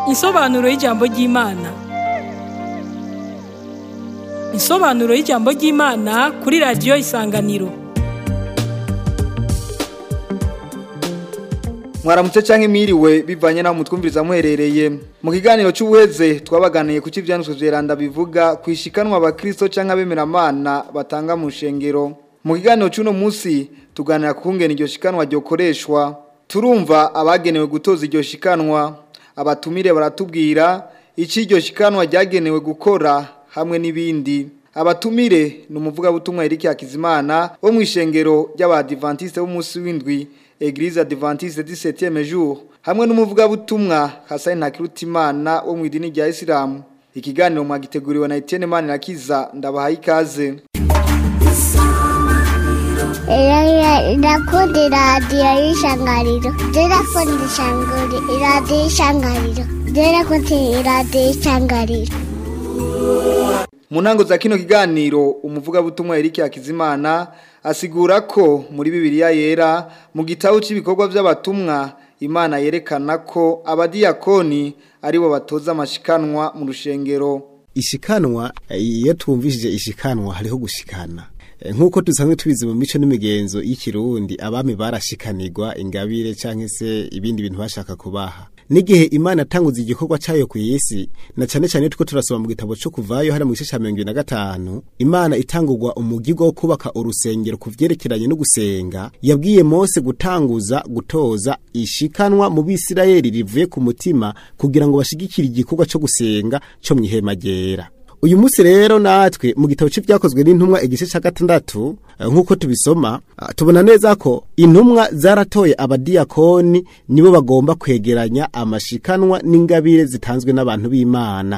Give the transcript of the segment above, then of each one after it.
Insobanuro y'ijambo ry'Imana. Insobanuro y'ijambo ry'Imana kuri radiyo Isanganiro. mwaramutse canke mwiriwe bivanye naho mutwumviriza muherereye mu kiganiro c'ubuheze twabaganiye ku c'ivyanditswe vyeranda bivuga kwishikanwa abakristo canke abemeramana batanga mu shengero mu kiganiro c'uno musi tuganira ku kungene iryo shikanwa ryokoreshwa turumva abagenewe gutoza iryo shikanwa abatumire baratubwira ico iryo shikanwa ryagenewe gukora hamwe n'ibindi abatumire ni umuvugabutumwa Eric Hakizimana wo mw'ishengero ry'abadivantiste b'umunsi w'indwi Eglise Adventiste du 7e jour hamwe n'umuvugabutumwa Hassan Ntakirutimana wo mu idini rya Islam ikiganiro mwagiteguriwe na Etienne Manirakiza ndabahaye ikaze Ndakunda iradiyo y'ishangariro ndakunda ishangari iradiyo y'ishangariro ndakunda iradiyo y'ishangariro mu ntango za kino kiganiro umuvugabutumwa Eric Hakizimana asigura ko muri Bibiliya yera mu gitabo cy'ibikorwa by'abatumwa Imana yerekana ko abadiyakoni aribo batoza amashikanwa mu rushengero ishikanwa iyo twumvishije ishikanwa hariho gushikana nk'uko dusanzwe tubizi mu mico n'imigenzo y'ikirundi abami barashikanirwa ingabire cyangwa se ibindi bintu bashaka kubaha n'igihe imana atanguza igikorwa cyayo ku isi na cyane cyane tuko turasoma mu gitabo cyo kuvayo hari mu gice cya mirongo ibiri na gatanu imana itangurwa umugirwa wo kubaka urusengero ku vyerekeranye no gusenga yabwiye mose gutanguza gutoza ishikanwa mu bisirayeli rivuye ku mutima kugira ngo bashigikire igikorwa cyo gusenga cyo mu ihema ryera uyu munsi rero natwe mu gitabo cy'ibyakozwe n'intumwa igice cya gatandatu nk'uko tubisoma tubona neza ko intumwa zaratoye abadiyakoni nibo bagomba kwegeranya amashikanwa n'ingabire zitanzwe n'abantu b'imana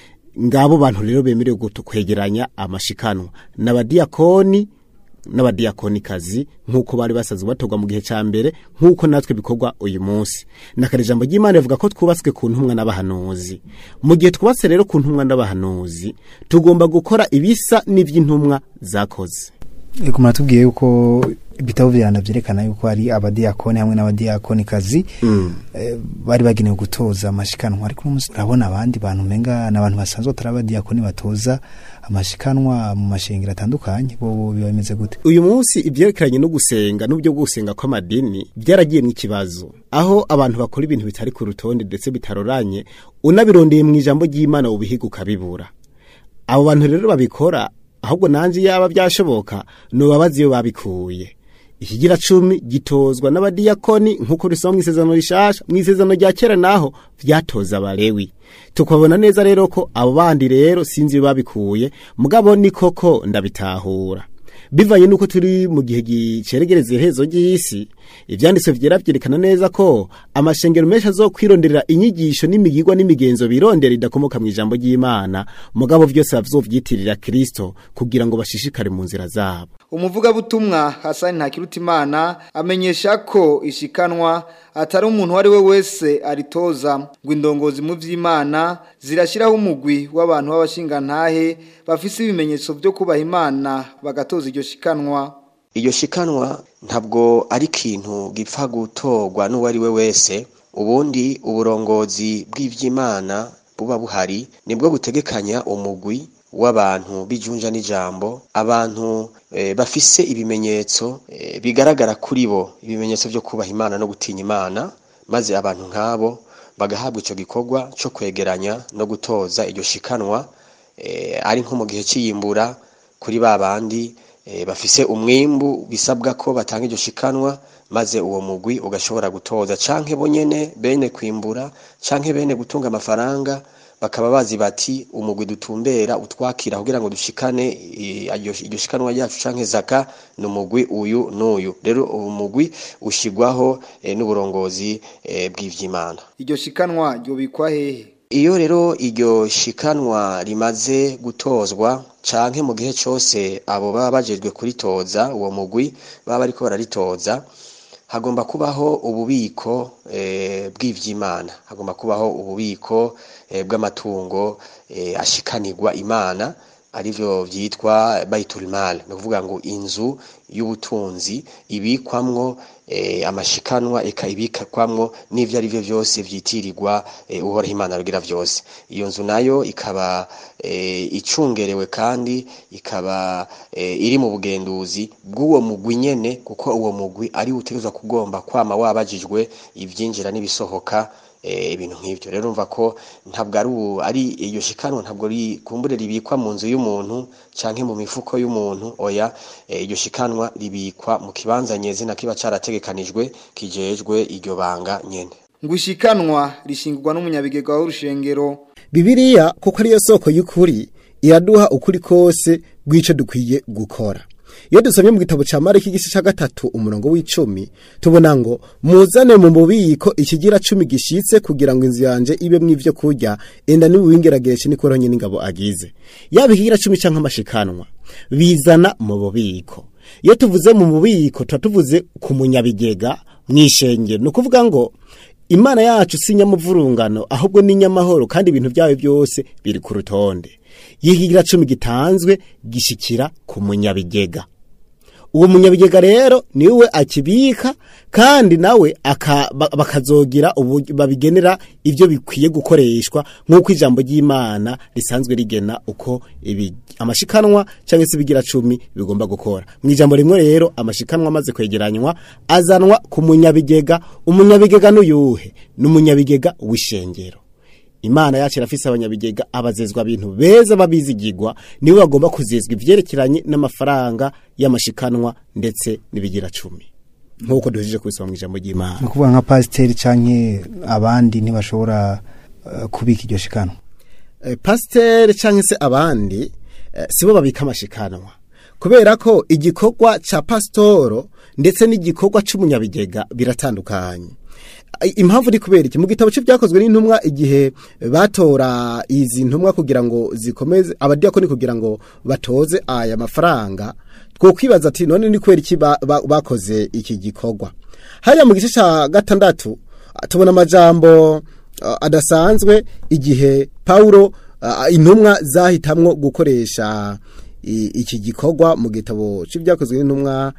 ngabo bantu rero bemerewe kwegeranya amashikanwa n'abadiyakoni n'abadiyakonikazi nk'uko bari basanzwe batorwa mu gihe cya mbere nk'uko natwe bikorwa uyu munsi nakare ijambo ry'imana rivuga ko twubatswe ku ntumwa n'abahanuzi mu gihe twubatse rero ku ntumwa n'abahanuzi tugomba gukora ibisa n'iby'intumwa zakoze Eko muratubwiye yuko ibitabo vyana vyerekana yuko ari abadiyakoni hamwe n'abadiyakonikazi Mm. eh, bari bagenewe gutoza amashikanwa ariko uno munsi turabona abandi bantu menga n'abantu basanzwe atari abadiyakoni batoza amashikanwa mu mashengero atandukanye bo biba bimeze gute uyu munsi ibyerekeranye no gusenga n'uburyo bwo gusenga kw'amadini byaragiye mu ikibazo aho abantu bakora ibintu bitari ku rutonde ndetse bitaroranye unabirondeye mu ijambo ry'imana ubihiga ukabibura abo bantu rero babikora ahubwo nanjye yaba byashoboka nubabazi iyo babikuye ikigira cumi gitozwa n'abadiyakoni nk'uko risoma mu isezerano rishasha mu isezerano rya kera naho vyatoza abalewi tukabona neza rero ko abo bandi rero sinzi iyo babikuye mugabo ni koko ndabitahura bivanye nuko turi mu gihe giceregereza iherezo ry'isi ivyanditswe vyera vyerekana neza ko amashengero menshi azokwironderera inyigisho n'imigirwa n'imigenzo birondera idakomoka mu ijambo ry'imana mugabo vyose bavyitirira kristo kugira ngo bashishikare mu nzira zabo umuvugabutumwa Hassan Ntakirutimana amenyesha ko ishikanwa atari umuntu wari we wese aritoza ngo indongozi mu vy'Imana zirashiraho umugwi w'abantu b'abashingantahe bafise ibimenyetso byo kubaha Imana bagatoza iryo shikanwa iryo shikanwa ntabwo ari ikintu gipfa gutorwa n'uwo ari we wese ubundi uburongozi bw'ivy'imana buba buhari nibwo butegekanya umugwi w'abantu bijunja n'ijambo abantu eh, bafise ibimenyetso eh, bigaragara kuri bo ibimenyetso byo kubaha imana no gutinya imana maze abantu nk'abo bagahabwa ico gikorwa co kwegeranya no gutoza iryo shikanwa eh, ari nko mu gihe c'iyimbura kuri ba bandi eh, bafise umwimbu bisabwa ko batanga iryo shikanwa maze uwo mugwi ugashobora gutoza canke bonyene bene kwimbura canke bene gutunga amafaranga bakaba bazi bati umugwi dutumbera utwakira kugira ngo dushikane eh, iryo iryo shikanwa ryacu canke zaka ni umugwi uyu n'uyu rero uwo mugwi ushigwaho eh, n'uburongozi eh, bw'ivy'imana iryo shikanwa ryobikwa hehe iyo rero iryo shikanwa rimaze gutozwa canke mu gihe cose abo baba bajejwe kuritoza uwo mugwi baba bariko bararitoza hagomba kubaho ububiko eh, bw'ivy'imana hagomba kubaho ububiko eh, bw'amatungo eh, ashikanirwa imana arivyo vyitwa baitul mal ni ukuvuga ngo inzu y'ubutunzi ibikwamwo eh, amashikanwa eka ibikwamwo n'ivyo arivyo vyose vyitirirwa eh, uhoraho imana rugira vyose iyo nzu nayo ikaba eh, icungerewe kandi ikaba eh, iri mu bugenduzi bw'uwo mugwi nyene kuko uwo mugwi ari utegerezwa kugomba kwama wabajijwe ivyinjira n'ibisohoka eh, ibintu nk'ivyo rero umva ko ntabwo ari ubu ari iyo shikanwa ntabwo ri kumbure ribikwa mu nzu y'umuntu canke mu mifuko y'umuntu oya eh, iryo shikanwa ribikwa mu kibanza nyezina kiba carategekanijwe kijejwe iryo banga nyene ngushikanwa rishingurwa n'umunyabigega w'urushengero Bibiliya kuko ariyo soko y'ukuri iraduha ukuri kose rw'ico dukwiye gukora. Iyo dusomye mu gitabo ca Mariko igice ca gatatu umurongo w'icumi tubona ngo muzane mu mubiko ikigira cumi gishitse kugira ngo inzu yanje ibemwo ivyo kurya enda n'ubuwingeragereshe niko nyine n'ingabo agize. Yaba ikigira cumi canke amashikanwa bizana mu bubiko. Iyo tuvuze mu bubiko tuba tuvuze ku munyabigega mw'ishengero ni ukuvuga ngo Imana yacu si nyamuvurungano ahubwo ni nyamahoro kandi ibintu byayo byose biri ku rutonde. Yihigira cumi gitanzwe gishikira ku munyabigega. Uwo munyabigega rero niwe akibika kandi nawe aka, ba- bakazogira ubu babigenera ivyo bikwiye gukoreshwa nk'uko ijambo ry'Imana risanzwe rigena uko ibi amashikanwa cyangwa se ibigira cumi bigomba gukora. Mu ijambo rimwe rero amashikanwa amaze kwegeranywa azanwa ku munyabigega, umunyabigega n'uyuhe n'umunyabigega w'ishengero. Imana yacu irafise abanyabigega abazezwa ibintu beza babizigirwa niwe bagomba kuzezwa ivyerekeranye n'amafaranga y'amashikanwa ndetse n'ibigira cumi nk'uko duhejeje kubisoma mu ijambo ry'Imana ni ukuvuga nka pasiteri canke abandi ntibashobora eh, kubika iryo shikanwa eh, pasiteri cyangwa se abandi eh, sibo babika amashikanwa kubera ko igikorwa ca pasitoro ndetse n'igikorwa c'umunyabigega biratandukanye I- impamvu ni kubera iki mu gitabo cy'ibyakozwe n'intumwa igihe batora izi ntumwa kugira ngo zikomeze abadiyakoni kugira ngo batoze aya mafaranga two kwibaza ati none ni kubera iki ba- ba- bakoze iki gikorwa hariya mu gice ca gatandatu ah, tubona amajambo ah, adasanzwe igihe Paulo ah, intumwa zahitamwo gukoresha i- iki gikorwa mu gitabo c'ibyakozwe n'intumwa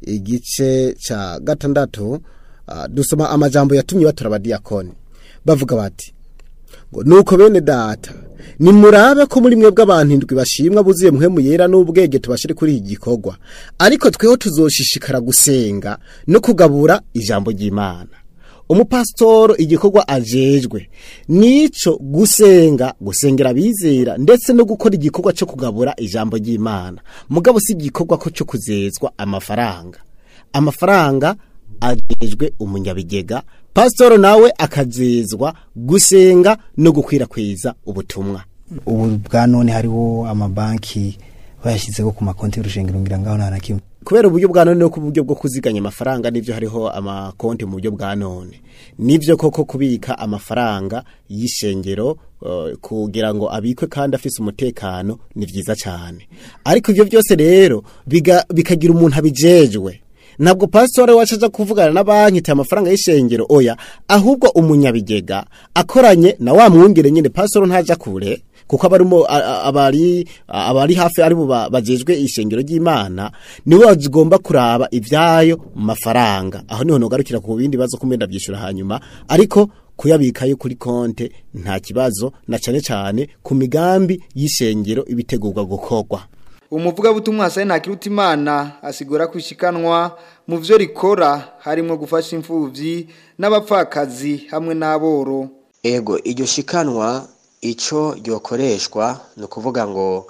igice ca gatandatu ah, dusoma amajambo yatumye batora abadiyakoni bavuga bati ngo nuko bene data nimurabe ko muri mwe bw'abantu indwi bashimwa buzuye muhemu yera n'ubwenge tubashire kuri iki gikorwa ariko tweho tuzoshishikara gusenga no kugabura ijambo ry'Imana umupasitoro igikorwa ajejwe nico gusenga gusengera abizera ndetse no gukora igikorwa cyo kugabura ijambo ry'Imana mugabo si igikorwa ko cyo kuzezwa amafaranga amafaranga ajejwe umunyabigega pasitoro nawe akazezwa gusenga no gukwirakwiza ubutumwa ubu bwa none hariho amabanki bayashyizeho ku makonti y'urushengero ngira ngaho nta na kimwe kubera uburyo bwa none no ku buryo bwo kuziganya amafaranga nivyo hariho amakonti mu buryo bwa none nivyo koko kubika amafaranga y'ishengero uh, kugira ngo abikwe kandi afise umutekano ni vyiza cyane ariko ivyo byose rero biga- bikagira umuntu abijejwe ntabwo pasitore wacu aja kuvugana na banki ita amafaranga y'ishengero oya ahubwo umunyabigega akoranye na wa mwungere nyine pasitore ntaja kure kuko abarimo a- a- abari abari hafi ari bo ba- bajejwe ishengero ry'Imana niwe bagomba kuraba ivyayo mafaranga aho niho nogarukira ku bindi bazo kumenda byishura hanyuma ariko kuyabikayo kuri konte nta kibazo na cane cane ku migambi y'ishengero ibitegurwa gukorwa umuvugabutumwa Hasani Ntakirutimana asigura kwishikanwa mu vyo rikora harimo gufasha imfuvyi n'abapfakazi hamwe n'aboro ego iryo shikanwa ico ryokoreshwa ni ukuvuga ngo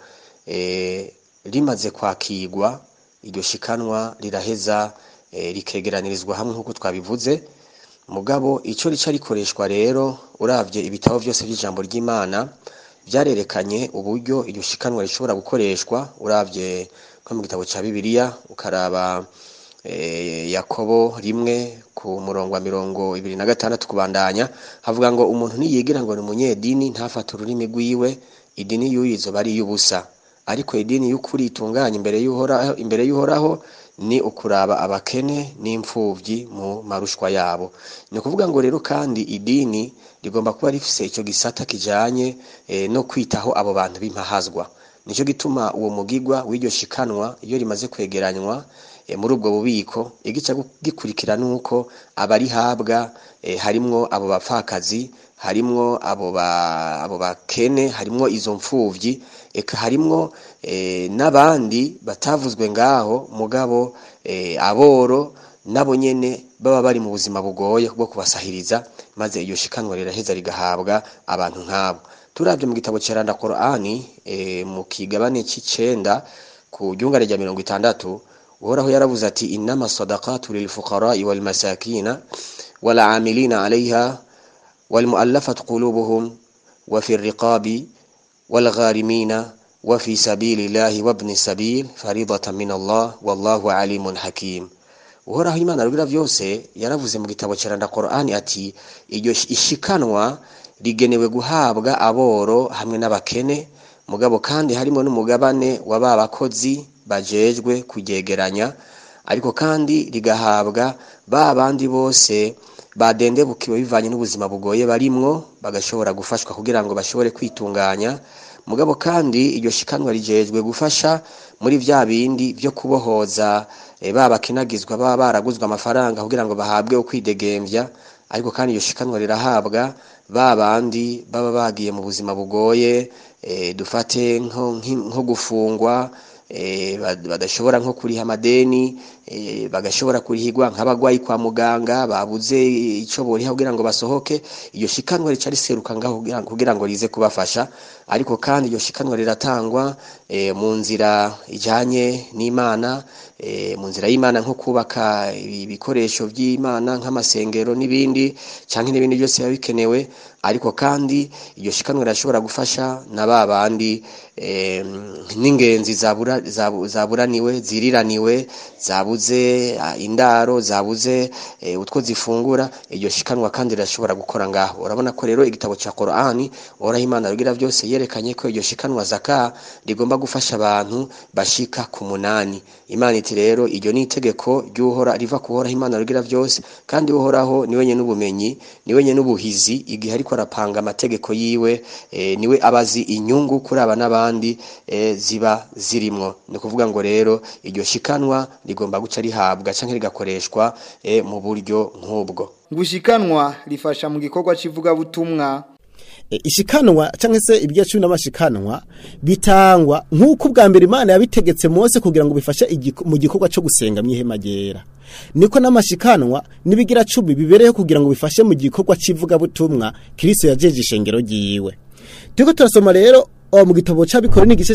eh, rimaze kwakirwa iryo shikanwa riraheza eh, rikegeranirizwa hamwe nk'uko twabivuze mugabo ico rica rikoreshwa rero uravye ibitabo byose by'ijambo ry'Imana byarerekanye uburyo iryo shikanwa rishobora gukoreshwa uravye nko mu gitabo ca Bibiliya ukaraba eh, Yakobo rimwe ku murongo wa mirongo ibiri na gatandatu kubandanya havuga ngo umuntu niyigira ngo ni umunyedini ntafate ururimi rwiwe idini y'uyizo bari y'ubusa ariko idini y'ukuri itunganye imbere y'uhoraho imbere y'uhoraho ni ukuraba abakene n'imfuvyi mu marushwa yabo ni ukuvuga ngo rero kandi idini rigomba kuba rifise ico gisata kijanye eh, no kwitaho abo bantu b'impahazwa nicyo gituma uwo mugigwa w'iryo shikanwa iyo rimaze kwegeranywa e, muri ubwo bubiko igica gikurikira nuko abarihabwa e, harimwo abo bapfakazi harimwo abo ba abo bakene harimwo izo mfuvyi eka harimwo e, n'abandi batavuzwe ngaho mugabo e, aboro nabo nyene baba bari mu buzima bugoye bwo kubasahiriza maze iyo shikanwa riraheza rigahabwa abantu nk'abo turabye mu gitabo ceranda Qur'ani e, mu kigabane c'icenda ku ryungane rya mirongo itandatu uhoraho yaravuze ati innama sadaqatu lil fuqara'i wal masakina wal amilina 'alayha wal mu'allafat qulubuhum wa fi riqabi wal gharimina wa fi sabilillahi wa ibn sabil faridatan min Allah wallahu alimun hakim uhoraho imana rugira vyose yaravuze mu gitabo ceranda Qur'ani ati iryo ishikanwa rigenewe guhabwa aboro hamwe n'abakene mugabo kandi harimo n'umugabane wa ba bakozi bajejwe kugegeranya ariko kandi rigahabwa ba bandi bose badendebukiwe bivanye n'ubuzima bugoye barimwo bagashobora gufashwa kugira ngo bashobore kwitunganya mugabo kandi iryo shikanwa rijejwe gufasha muri vya bindi vyo kubohoza e, ba bakinagizwa baba baraguzwe amafaranga kugira ngo bahabwe ukwidegemvya ariko kandi iyo shikanwa rirahabwa ba bandi baba bagiye mu buzima bugoye e, dufate nko, nko gufungwa e, badashobora nko kuriha amadeni e, bagashobora kurihigwa nk'abagwayi kwa muganga babuze ico boriha kugira ngo basohoke iyo shikanwa rica riseruka ngaho kugira ngo rize kubafasha ariko kandi iyo shikanwa riratangwa e, mu nzira ijanye n'Imana e, mu nzira y'Imana nko kubaka ibikoresho by'Imana nk'amasengero n'ibindi canke n'ibindi byose biba bikenewe ariko kandi iyo shikanwa rirashobora gufasha na ba bandi e, n'ingenzi zabura zaburaniwe ziriraniwe zabuze indaro zabuze e, utwo zifungura iyo shikanwa kandi rirashobora gukora ngaho urabona ko rero igitabo ca Qur'ani ora Imana rugira byose yerekanye ko iryo shikanwa zaka rigomba gufasha abantu bashika ku munani Imana iti rero iryo ni itegeko ry'uhora riva kuhora Imana rugira byose kandi uhoraho niwe nyene n'ubumenyi niwe nyene n'ubuhizi igihe ariko arapanga amategeko yiwe e, niwe abazi inyungu kuri aba n'abandi e, ziba zirimwo ni kuvuga ngo rero iryo shikanwa rigomba guca rihabwa canke rigakoreshwa e, mu buryo nk'ubwo ngushikanwa rifasha mu gikorwa civuga butumwa e, ishikanwa canke se ibyo cumi n'amashikanwa bitangwa nk'uko ubwa mbere Imana yabitegetse Mose kugira ngo bifashe mu gikorwa cyo gusenga mu ihema ryera niko n'amashikanwa nibigira cumi bibereyeho kugira ngo bifashe mu gikorwa civuga butumwa Kristo yajeje ishengero ryiwe Turiko turasoma rero o mu gitabo c'abikore n'igice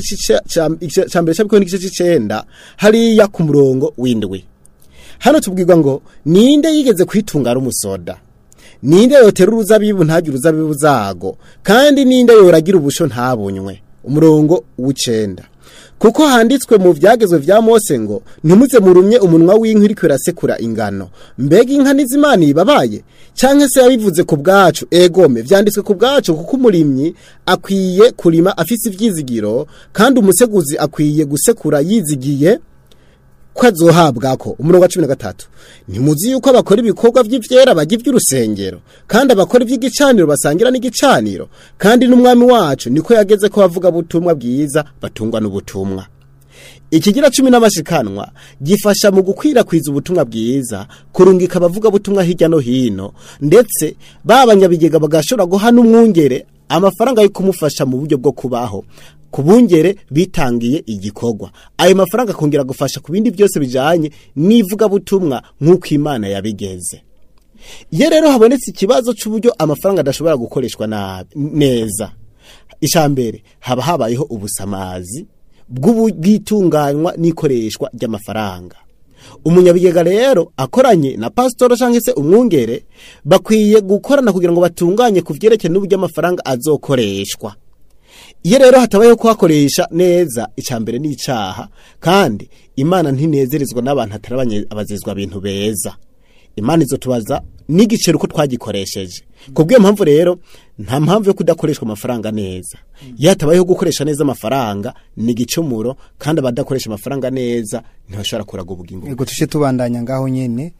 ca mbere c'abikore n'igice c'icenda hariya ku murongo w'indwi hano tubwirwa ngo ninde yigeze kwitungara umusoda ninde yotera uruzabibu ntagire uruzabibu zago kandi ninde yoragira ubusho ntabunywe umurongo w'icenda kuko handitswe mu vyagezwe vya Mose ngo ntimuze murumye umunwa w'inka iriko irasekura ingano mbega inka n'izimana ibabaye canke se yabivuze ku bwacu egome vyanditswe ku bwacu kuko umurimyi akwiye kurima afise ivyizigiro kandi umuseguzi akwiye gusekura yizigiye ko azohabwako umurongo wa cumi na gatatu ntimuzi yuko abakora ibikorwa vy'ivyera bajya ivy'urusengero kandi abakora ivy'igicaniro basangira n'igicaniro kandi n'umwami wacu niko yageze ko bavuga butumwa bwiza batungwa n'ubutumwa ikigira cumi n'amashikanwa gifasha mu gukwirakwiza ubutumwa bwiza kurungika abavuga butumwa hirya no hino ndetse babanyabigega bagashobora guha n'umwungere amafaranga yo kumufasha mu buryo bwo kubaho kubungere bitangiye igikorwa ayo mafaranga akongera gufasha ku bindi byose bijanye n'ivuga butumwa nk'uko Imana yabigeze iyo rero habonetse ikibazo c'uburyo amafaranga adashobora gukoreshwa nabi neza icambere haba habayeho ubusamazi bw'ubwitunganywa n'ikoreshwa ry'amafaranga umunyabigega rero akoranye na pasitoro cyangwa se umwungere bakwiye gukorana kugira ngo batunganye ku byerekeye n'uburyo amafaranga azokoreshwa iyo rero hatabayeho kuhakoresha neza icambere n'icaha kandi imana ntinezerezwa n'abantu hatari abazizwa bintu beza imana izotubaza n'igiciro uko twagikoresheje kubw'iyo mpamvu rero nta mpamvu yo kudakoreshwa amafaranga neza iyo hatabayeho gukoresha neza amafaranga ni igicumuro kandi abadakoresha amafaranga neza ntibashobora kuraga ubugingo yego tuje tubandanya ngaho nyene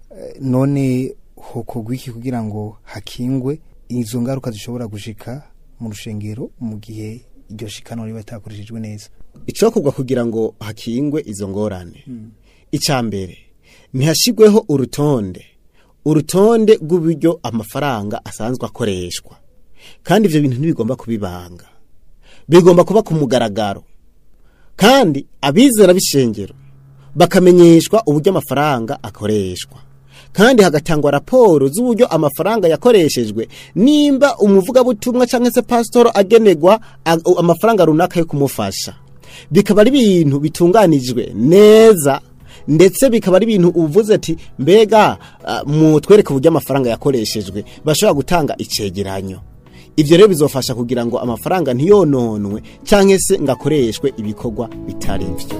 none hokorwa iki kugira ngo hakingwe izo ngaruka zishobora gushika mu rushengero mu gihe iryo shikanwa riba ritakoreshejwe neza icokorwa kugira ngo hakingwe izo ngorane icya mbere ntihashyirweho urutonde urutonde rw'uburyo amafaranga asanzwe akoreshwa kandi ibyo bintu ntibigomba kubibanga bigomba kuba ku mugaragaro kandi abizera b'ishengero bakamenyeshwa uburyo amafaranga akoreshwa kandi hagatangwa raporo z'uburyo amafaranga yakoreshejwe nimba umuvugabutumwa cyangwa se pasitoro agenerwa a- amafaranga runaka yo kumufasha bikaba ari ibintu bitunganijwe neza ndetse bikaba ari ibintu uvuze ati mbega ah, mutwereke uburyo amafaranga yakoreshejwe bashobora gutanga icegeranyo ibyo rero bizofasha kugira ngo amafaranga ntiyononwe cyangwa se ngo akoreshwe ibikorwa bitari byo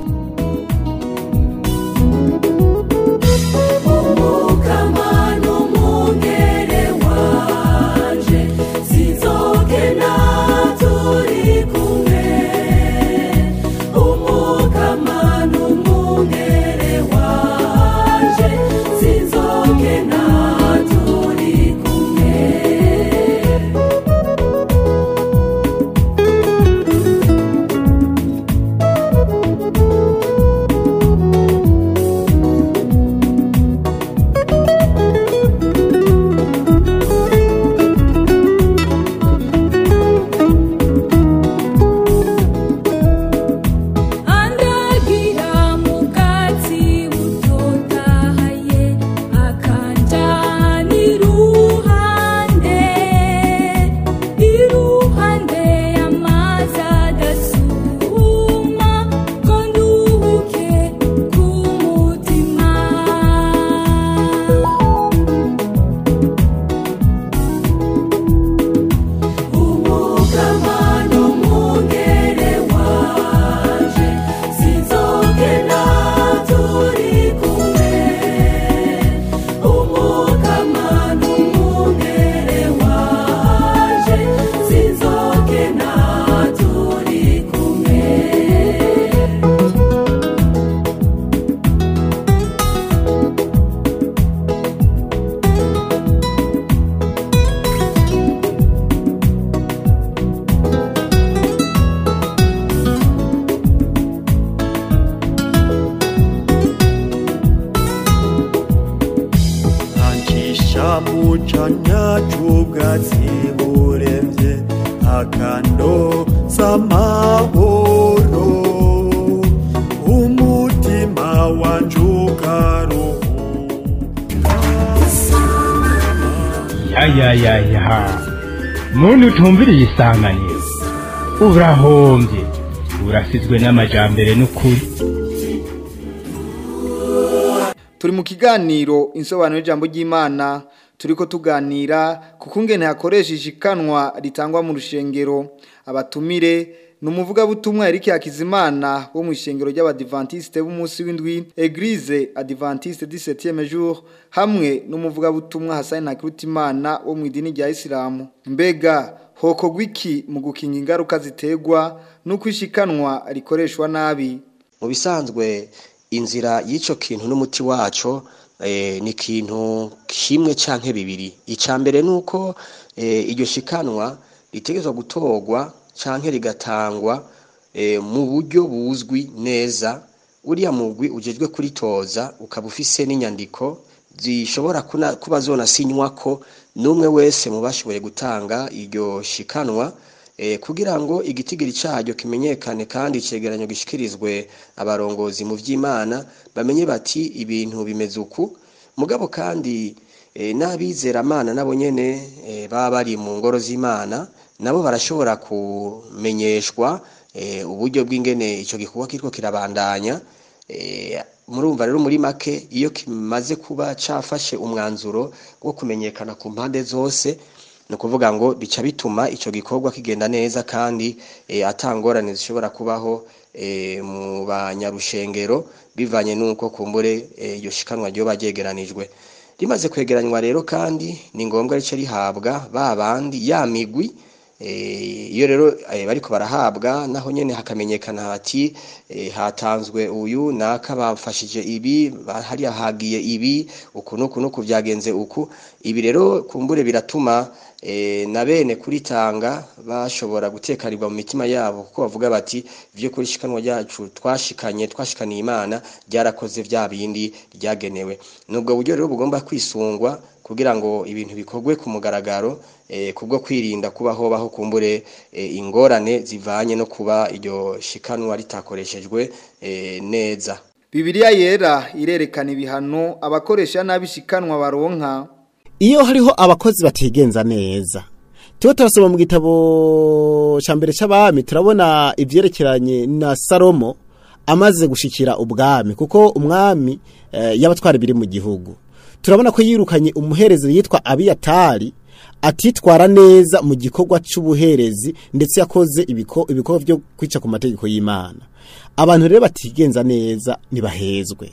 andagira mu bwatsi butotahaye akanjana iruhande iruhande y'amazi adasuma ngo nduhuke ku mutima ntangisha mu canya c'ubwatsi buremvye akando z'amahoro umutima wanje ukaruhuka yayayaya muntu utumviriye isanganiro urahombye urasizwe n'amajambere n'ukuri turi mu kiganiro insobanuro y'ijambo ry'imana turiko tuganira ku kungene hakoresha ishikanwa ritangwa mu rushengero abatumire ni umuvugabutumwa Eric Hakizimana wo mu ishengero ry'abadivantiste b'umunsi w'indwi Eglise Adventiste du 7e jour hamwe n'umuvugabutumwa Hassan Nakirutimana wo mu idini rya Islam mbega hokogwa iki mu gukinga ingaruka ziterwa n'uko ishikanwa rikoreshwa nabi mu bisanzwe inzira y'icyo kintu n'umuti waco eh, ni ikintu kimwe canke bibiri icya mbere ni uko eh, iryo shikanwa ritegerezwa gutorwa canke rigatangwa eh, mu buryo buzwi neza uriya mugwi ujejwe kuritoza ukaba ufise n'inyandiko zishobora kuna- kuba zonasinywa ko n'umwe wese mu bashoboye gutanga iryo shikanwa eh, kugira ngo igitigiri cyaryo kimenyekane kandi icegeranyo gishikirizwe abarongozi mu vy'Imana bamenye bati ibintu bimeze uku mugabo kandi eh, n'abizeramana nabo nyene eh, baba bari mu ngoro z'Imana nabo barashobora kumenyeshwa eh, uburyo bw'ingene ico gikorwa kiriko kirabandanya eh, murumva rero muri make iyo kimaze kuba cafashe umwanzuro wo kumenyekana ku mpande zose ni ukuvuga ngo bica bituma icyo gikorwa kigenda neza kandi eh, atangorane zishobora kubaho eh, mu banyarushengero bivanye n'uko kumbure eh, iryo shikanwa ryoba ryegeranijwe rimaze kwegeranywa rero kandi ni ngombwa rice rihabwa ba bandi ya migwi Eh, iyo rero eh, bariko barahabwa naho nyene hakamenyekana hati eh, hatanzwe uyu naka bafashije ibi ba- hariya hagiye ibi uku nuku nuku vyagenze uku ibi rero kumbure biratuma eh, na bene kuritanga bashobora gutekanirwa mu mitima yabo kuko bavuga bati vyo kuri shikanwa ryacu twashikanye twashikaniye imana ryarakoze vya bindi ryagenewe nubwo buryo rero bugomba kwisungwa kugira ngo ibintu bikorwe ku mugaragaro eh, kubwo kwirinda kubaho baho kumbure eh, ingorane zivanye no kuba iryo shikanwa ritakoreshejwe eh, neza Bibiliya yera irerekana ibihano abakoresha nabi shikanwa baronka iyo hariho abakozi batigenza neza tuba turasoma mu gitabo cya mbere cy'abami turabona ibyerekeranye na salomo amaze gushikira ubwami kuko umwami eh, y'abatwara ibiri mu gihugu turabona ko yirukanye umuherezi yitwa abiyatari atitwara neza mu gikorwa cy'ubuherezi ndetse yakoze ibiko- ibikorwa byo kwica ku mategeko y'imana abantu rero batigenza neza ntibahezwe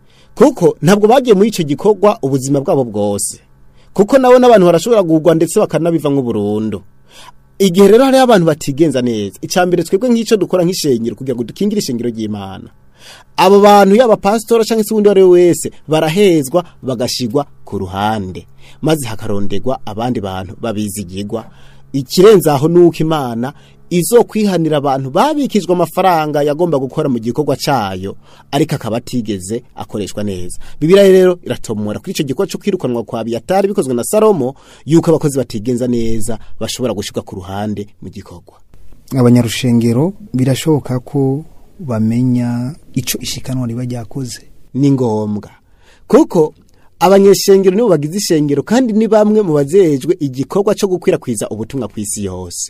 kuko ntabwo bagiye muri icyo gikorwa ubuzima bwabo bwose kuko nabo n'abantu barashobora kugwa ndetse bakanabiva nk'uburundu igihe rero hariho abantu batigenza neza icya mbere twebwe nk'icyo dukora nk'ishengero kugira ngo dukingire ishengero ry'imana abo bantu yaba pasitora cyangwa se undi uwo ari we wese barahezwa bagashigwa ku ruhande maze hakarondegwa abandi bantu babizigirwa ikirenze aho ni uko imana izo kwihanira abantu babikijwe amafaranga yagomba gukora mu gikorwa cyayo ariko akaba atigeze akoreshwa neza bibiriya rero iratomora kuri icyo gikorwa cyo kwirukanwa kwa biyatari bikozwe na salomo yuko abakozi batigenza neza bashobora gushyirwa ku ruhande mu gikorwa abanyarushengero birashoboka ko bamenya icyo ishikanwa riba ryakoze ni ngombwa kuko abanyeshengero nibo bagize ishengero kandi ni bamwe mu bazejwe igikorwa cyo gukwirakwiza ubutumwa ku isi yose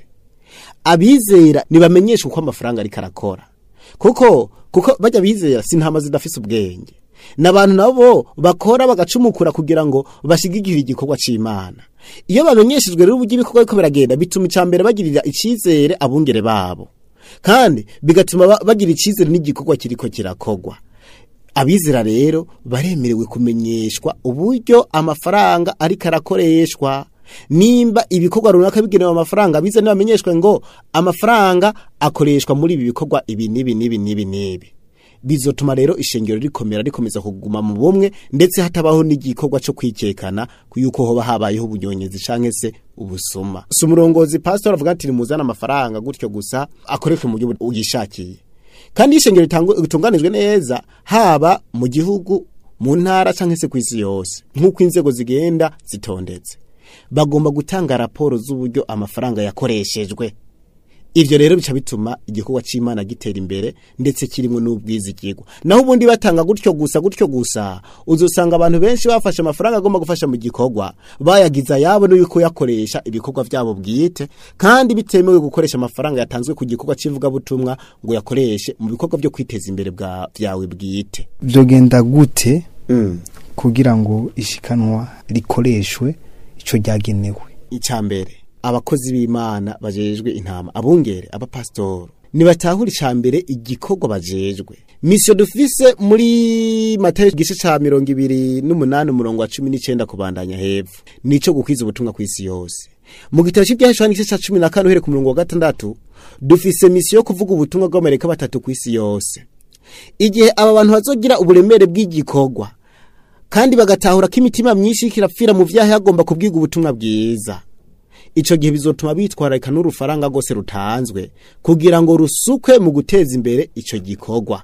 abizera ntibamenyeshwa uko amafaranga ariko arakora kuko kuko bajya bizera si ntama zidafise ubwenge n'abantu nabo bakora bagacumukura kugira ngo bashigikire igikorwa c'imana iyo bamenyeshejwe rero uburyo ibikorwa biriko biragenda bituma icya mbere bagirira icizere abungere babo kandi bigatuma ba- bagira icizere n'igikorwa kiriko kirakogwa abizera rero baremerewe kumenyeshwa uburyo amafaranga ariko arakoreshwa nimba ibikorwa runaka bigenewe amafaranga bize ntibamenyeshwe ngo amafaranga akoreshwa muri ibi bikorwa ibi n'ibi n'ibi n'ibi n'ibi bizotuma rero ishengero rikomera rikomeza kuguma mu bumwe ndetse hatabaho n'igikorwa cyo kwikekana yuko hoba habayeho ubunyonyezi canke se ubusuma si umurongozi pastor avuga ati nimuzane amafaranga gutyo gusa akoreshwe mu buryo uyishakiye kandi iyo ishengero ritangu- ritunganijwe neza haba mu gihugu mu ntara cyangwa se ku isi yose nk'uko inzego zigenda zitondetse bagomba gutanga raporo z'uburyo amafaranga yakoreshejwe ivyo rero bica bituma igikorwa c'imana gitera imbere ndetse kirimo n'ubwizigirwa naho ubundi batanga gutyo gusa gutyo gusa uzosanga abantu benshi bafashe amafaranga agomba gufasha mu gikorwa bayagiza ayabo no yuko yakoresha ibikorwa vyabo bwite kandi bitemewe gukoresha amafaranga yatanzwe ku gikorwa c'ivugabutumwa ngo yakoreshe mu bikorwa vyo kwiteza imbere bwa vyawe bwite byogenda gute kugira ngo ishikanwa rikoreshwe icyo ryagenewe icambere abakozi b'imana bajejwe intama abungere abapasitoro nibatahura icambere igikorwa bajejwe misiyo dufise muri matayo igice ca mirongo ibiri n'umunani umurongo wa cumi n'icenda kubandanya hepfo nico gukwiza ubutumwa kw'isi yose mu gitabo cy'ibyahishwa n'igice ca cumi na kane uhere ku murongo wa gatandatu dufise misiyo yo kuvuga ubutumwa bw'amerika batatu kw'isi yose igihe aba bantu bazogira uburemere bw'igikorwa kandi bagatahura ko imitima myinshi iriko irapfira mu vyaha yagomba kubwiga ubutumwa bwiza ico gihe bizotuma bitwararika n'urufaranga rwose rutanzwe kugira ngo rusukwe mu guteza imbere ico gikorwa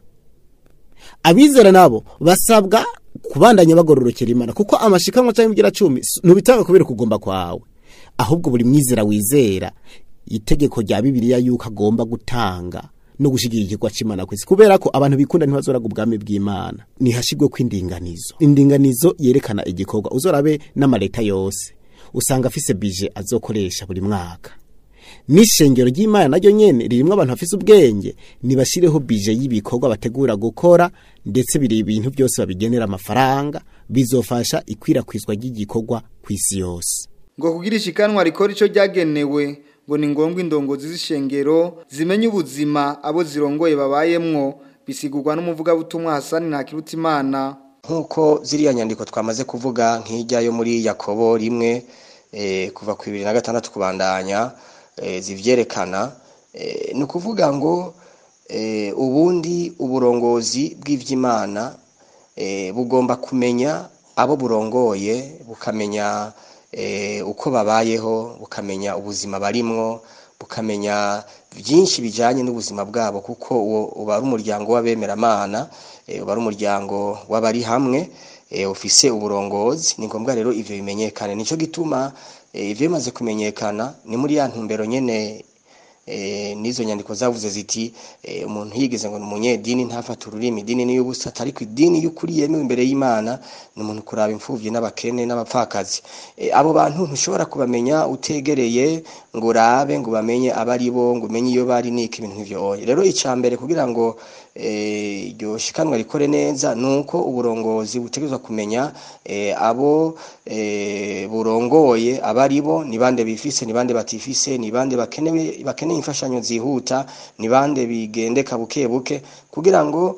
abizera nabo basabwa kubandanya bagororokera imana kuko amashikanwa canke igira cumi s- ntubitanga kubera kugomba kwawe ahubwo buri mwizera wizera itegeko rya bibiliya yuko agomba gutanga no gushigira igikorwa c'imana kwisi kubera ko abantu bikunda ntibazoraga ubwami bw'imana nihashigwe ko indinganizo indinganizo yerekana igikorwa uzorabe n'amaleta yose usanga afise bije azokoresha buri mwaka n'ishengero ry'imana naryo nyene ririmwo abantu bafise ubwenge nibashireho bije y'ibikorwa bategura gukora ndetse biri ibintu byose babigenera amafaranga bizofasha ikwirakwizwa ry'igikorwa kw'isi yose ngo kugira ishikanwa rikora ico ryagenewe ngo ni ngombwa indongozi z'ishengero zimenye ubuzima abo zirongoye babayemwo bisigurwa n'umuvugabutumwa Hasani Ntakirutimana nk'uko ziriya nyandiko twamaze kuvuga nk'ijya yo muri yakobo rimwe eh, kuva ku bibiri na gatandatu kubandanya eh, zivyerekana eh, ni ukuvuga ngo eh, ubundi uburongozi bw'ivy'imana eh, bugomba kumenya abo burongoye bukamenya eh, uko babayeho bukamenya ubuzima barimwo bukamenya byinshi bijanye n'ubuzima bwabo kuko uwo uba ari umuryango w'abemeramana eh, uba ari umuryango w'abari hamwe eh, ufise uburongozi ni ngombwa rero ivyo bimenyekane nico gituma eh, ivyo bimaze kumenyekana ni muri ya ntumbero nyene eh, nizo nyandiko zavuze ziti eh, umuntu yigeze ngo ni umunyedini ntafata ururimi idini ni y'ubusa ariko idini y'ukuri yemewe imbere y'Imana ni umuntu kuraba imfuvyi n'abakene n'abapfakazi eh, abo bantu ntushobora kubamenya utegereye ngo urabe ngo bamenye abari bo ngo umenye iyo bari niki ibintu nk'ivyo oya rero icambere kugira ngo eh, iryo shikanwa rikore neza nuko uburongozi butegerezwa kumenya eh, abo eh, burongoye abari bo ni bande bifise ni bande batifise ni bande bakenewe bakeneye imfashanyo zihuta ni bande bigendeka buke buke kugira ngo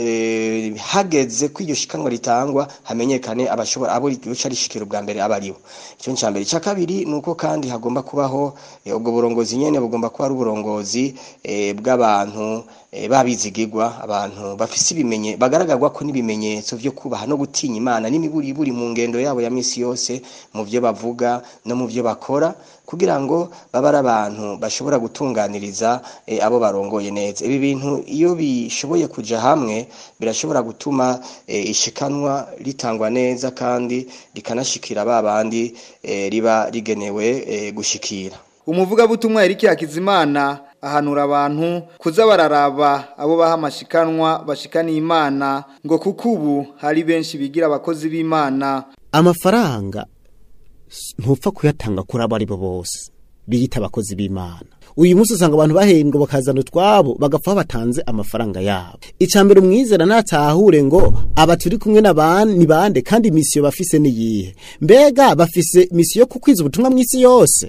eh, hageze ko iryo shikanwa ritangwa hamenyekane abashobora abo rica rishikira ubwa mbere abaribo icyo ni mbere icya kabiri nuko kandi hagomba kubaho eh, ubwo burongozi nyene bugomba kuba ari uburongozi eh, bw'abantu eh, babizigirwa abantu bafise ibimenye bagaragarwa ko n'ibimenyetso vyo kubaha no gutinya Imana n'imiburi buri mu ngendo yabo ya misi yose mu byo bavuga no mu byo bakora kugira ngo babe ari abantu bashobora gutunganiriza eh, abo barongoye neza ibi bintu iyo bishoboye kuja hamwe birashobora gutuma eh, ishikanwa ritangwa neza kandi rikanashikira ba bandi eh, riba rigenewe eh, gushikira umuvugabutumwa Eric Hakizimana ahanura abantu kuza bararaba abo baha amashikanwa bashikaniye Imana ngo kuko ubu hari benshi bigira abakozi b'Imana amafaranga s- ntupfa kuyatanga kuri abo ari bo bose biyita abakozi b'imana uyu munsi usanga abantu bahembwa bakazana utwabo bagapfa batanze amafaranga yabo icambere umwizera natahure ngo aba turi kumwe n'abandi ni bande kandi misiyo bafise ni yihe mbega bafise misiyo yo kukwiza ubutumwa mw'isi yose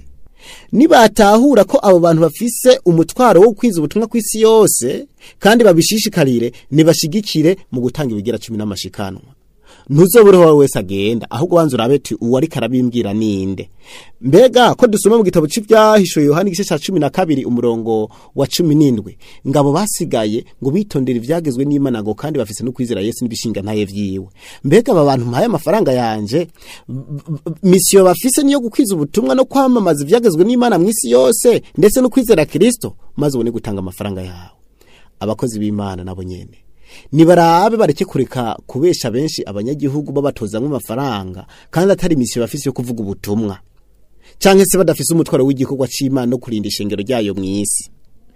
nibatahura ko abo bantu bafise umutwaro wo kwiza ubutumwa kw'isi yose kandi babishishikarire nibashigikire mu gutanga ibigira cumi n'amashikanwa ntuzobure wowe wese agenda ahubwo wanze urabe ati uwo ariko arabimbwira ninde mbega ko dusoma mu gitabo c'ivyahishuye yohani igice ca cumi na kabiri umurongo wa cumi n'indwi ngabo basigaye ngo bitondere ivyagezwe n'imana ngo kandi bafise no kwizera yesu n'ibishinga ntaye vyiwe mbega aba bantu mpaye amafaranga yanje b- b- misiyo bafise niyo gukwiza ubutumwa no kwamamaza ivyagezwe n'imana mw'isi yose ndetse no kwizera kristo maze ubone gutanga amafaranga yawe abakozi b'imana nabo nyene nibarabe bareke kureka kubesha benshi abanyagihugu babatozamwo amafaranga kandi atari imisiyo bafise yo kuvuga ubutumwa canke se badafise umutwaro w'igikorwa c'imana no kurinda ishengero ryayo mw'isi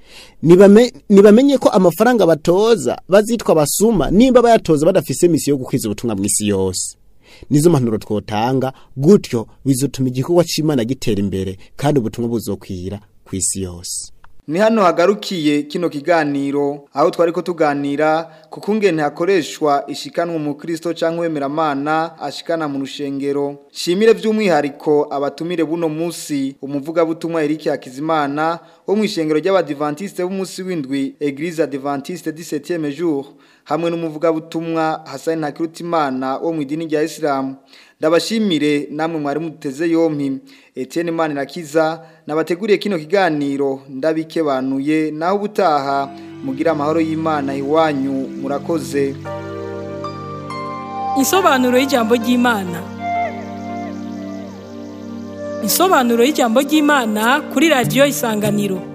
Nibame- nibamenye ko amafaranga batoza bazitwa basuma nimba bayatoza badafise misiyo yo gukwiza ubutumwa mw'isi yose nizo mpanuro twotanga gutyo bizotuma igikorwa c'imana gitera imbere kandi ubutumwa buzokwira kw'isi yose Ni hano hagarukiye kino kiganiro aho twari ko tuganira ku kungene hakoreshwa ishikanwa mu Kristo canke wemeramana ashikana mu rushengero. Shimire by'umwihariko abatumire buno musi umuvuga butumwa Eric Hakizimana wo mu ishengero ry'abadventiste b'umunsi w'indwi Eglise Adventiste du 7e jour hamwe n'umuvuga butumwa Hassan Ntakirutimana wo mu idini rya Islam. Ndabashimire namwe mwari muteze yompi Etienne Manirakiza nabateguriye kino kiganiro ndabikebanuye naho ubutaha mugira amahoro y'Imana iwanyu murakoze Insobanuro y'ijambo ry'Imana. Insobanuro y'ijambo ry'Imana kuri radio Isanganiro.